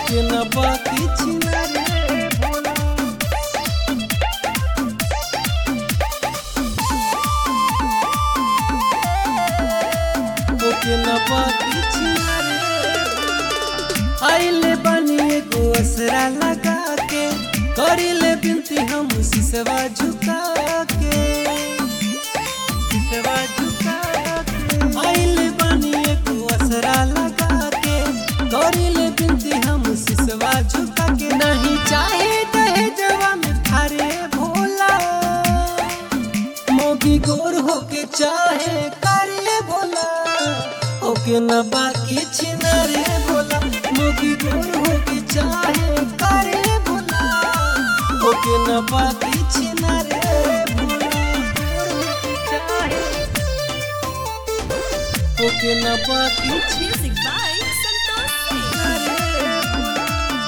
ओके न बाकी छिना रे भोला ओके न बाकी छिना रे आइले बनी एगो असरा लगा के करिले बिनती हम सिसवा झुका के सिसवा झुका के आइले बनी एगो असरा लगा के करिले बिनती हम सिसवा झुका के नहीं चाहे दहेजवा में थारे भोला मोगी गोर होके चाहे करे भोला ओके न बाकी छिना रे भोला मोगी गोर होके चाहे करे भोला ओके न बाकी छिना रे भोला गोर होके चाहे ओके न बाकी Music by Santosh Singh. छिना रे भोला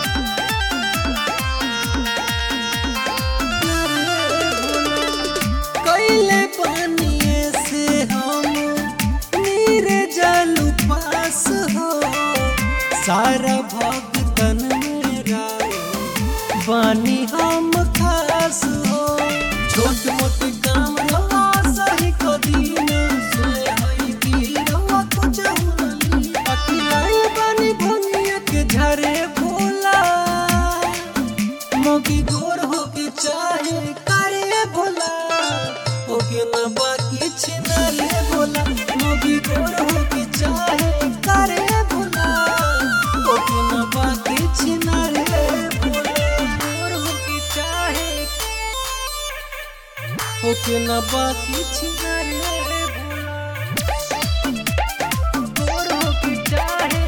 कैले पानिए से हम नीरे जल पास हो सारा भक्तन मेरा बानी हम खास हो छोट मोट काम रवा सही को दीना सोए हई की रवा कुछ हुनली अकेलाई बानी भंगिया के झरे भोला मोगी गोर होके चाहे करे भोला ओके न बाकी छिना रे भोला मोगी गोर होके चाहे करे भोला ओके न बाकी छिना रे भोला गोर होके चाहे ओके न बाकी छिना रे भोला गोर होके चाहे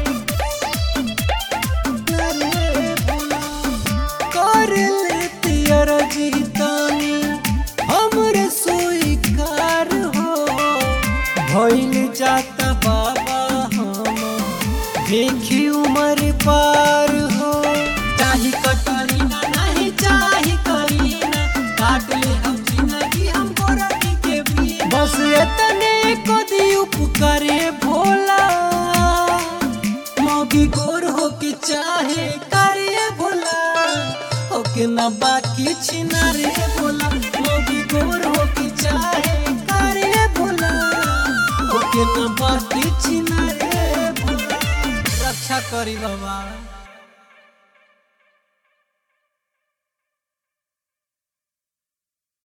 कर लेती अरजीतानी हमरे स्वीकार हो भइल जाता बाबा हम देखी उम्र पार हो चाही कटरीना नहीं चाही करीना काट ले हम जिंदगी हमको रखी के भी बस इतने को दी उपकारे भोला मोगी गोर होके चाहे करे भोला ओके न बाकी छिना रे भोला मोगी गोर होके चाहे करे भोला ओके न बाकी छिना रे भोला रक्षा करी बाबा